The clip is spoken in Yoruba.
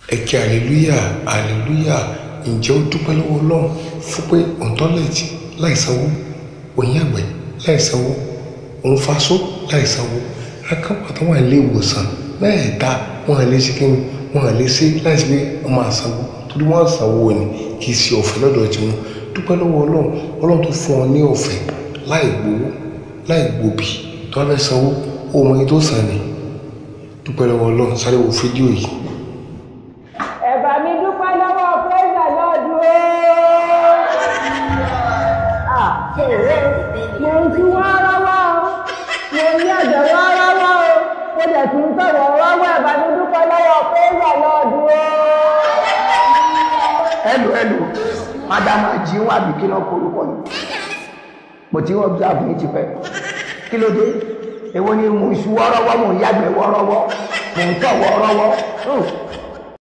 ẹ̀kẹ́ hallelujah hallelujah ǹjẹ́ ó dúpẹ́ lọ́wọ́ ọlọ́run fún pé òun tọ́lẹ̀tì láìsanwó òyìn àgbẹ̀ láìsanwó òun faṣọ láìsanwó akápá tó wà nílé ìwòsàn mẹ́ẹ̀ẹ́ta wọn à lè ṣe kí ni wọn à lè ṣe láìsí pé wọn máa sanwó torí wọn á sanwó ni kì í ṣe ọ̀fẹ́ lọ́dọ̀ tiwọn dúpẹ́ lọ́wọ́ ọlọ́run ọlọ́run tó fún ọ ní ọ̀fẹ́ láì gbowó láì gbòbí tó wá fẹ́ sanwó ó mọ iye tó san ni dúpẹ́ lọ́wọ́ ọlọ́run sáré wo fídíò yìí. ẹ̀bà mi dúpẹ́ lọ́wọ́ pẹ́sà lọ́dún ó. mo ń tún wá rọ́wọ́ o mo ń yàjẹ̀ wá rọ́wọ́ o mo dẹ̀ tún ń sọ̀rọ̀ rọ́wọ́ ẹ̀bà mi dúpẹ́ lọ́wọ́ pẹ́sà lọ́dún ó. hello hello madam ajiwa àbí kí náà korúkọ yìí mo ti observe yín ti pẹ́ kí ló dé èwo ni mo ń ṣu wọ́rọ́wọ́ mo ń yàgbẹ́ wọ́rọ́wọ́ mo ń tọ̀ wọ́rọ́wọ́